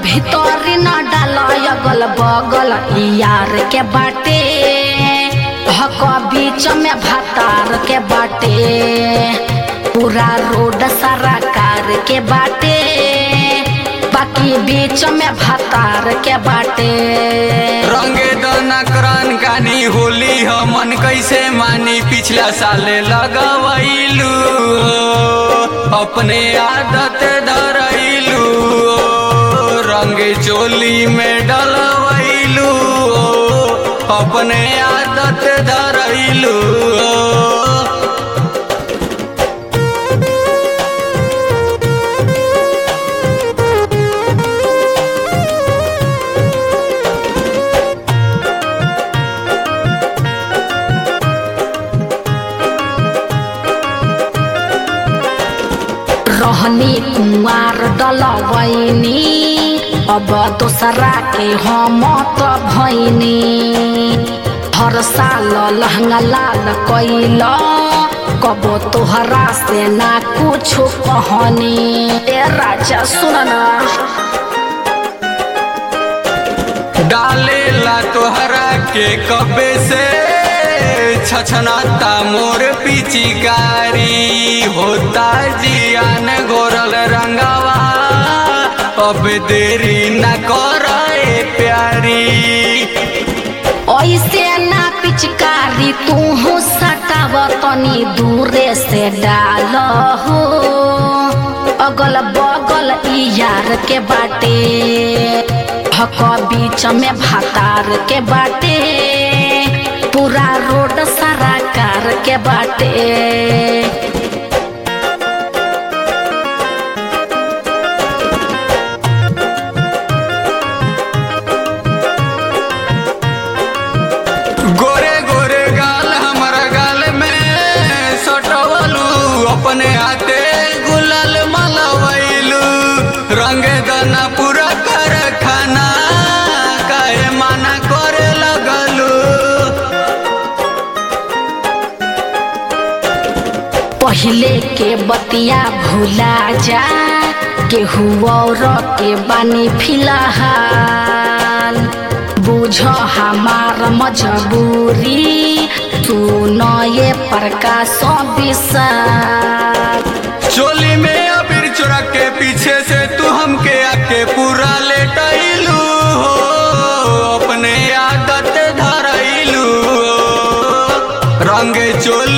भीतरी न डाल अगल बगल यार के बाटे हक बीच में भातार के बाटे पूरा रोड सारा कार के बाटे बाकी बीच में भातार के बाटे रंगे दना करन कानी होली हमन कैसे मानी पिछला साले लगवैलू अपने आदत धरैलू रंगे चोली में डलवैलू अपने आदत धरैलू रहनी कुंवार डलवैनी अब दोसरा के हम त भैनी हर साल लहंगा लाल कैल कबो तोहरा से ना कुछ कहनी ए राजा सुन ना डालेला तोहरा के कबे से छछनाता मोर पिचिकारी होता जियान गोरल रंगवा अब देरी न करे प्यारी ऐसे ना पिचकारी तू सटाव तनी दूरे से डाल हो अगल बगल ई यार के बाटे हक बीच में भातार के बाटे पूरा रोड सारा कार के बाटे गोरे गोरे गाल हमारा गाल में सटवलू अपने हाथे गुलाल मलवैलू रंग दना पूरा कर खाना काहे माना करे लगलू पहले के बतिया भूला जा केहू और के बानी फिलहाल बुझ हमार मजबूरी सुन ये प्रकाश विशाल चोली में अबीर चोरा के पीछे से तू हमके आके पूरा लेटैलू हो अपने आदत धरैलू हो रंग चोली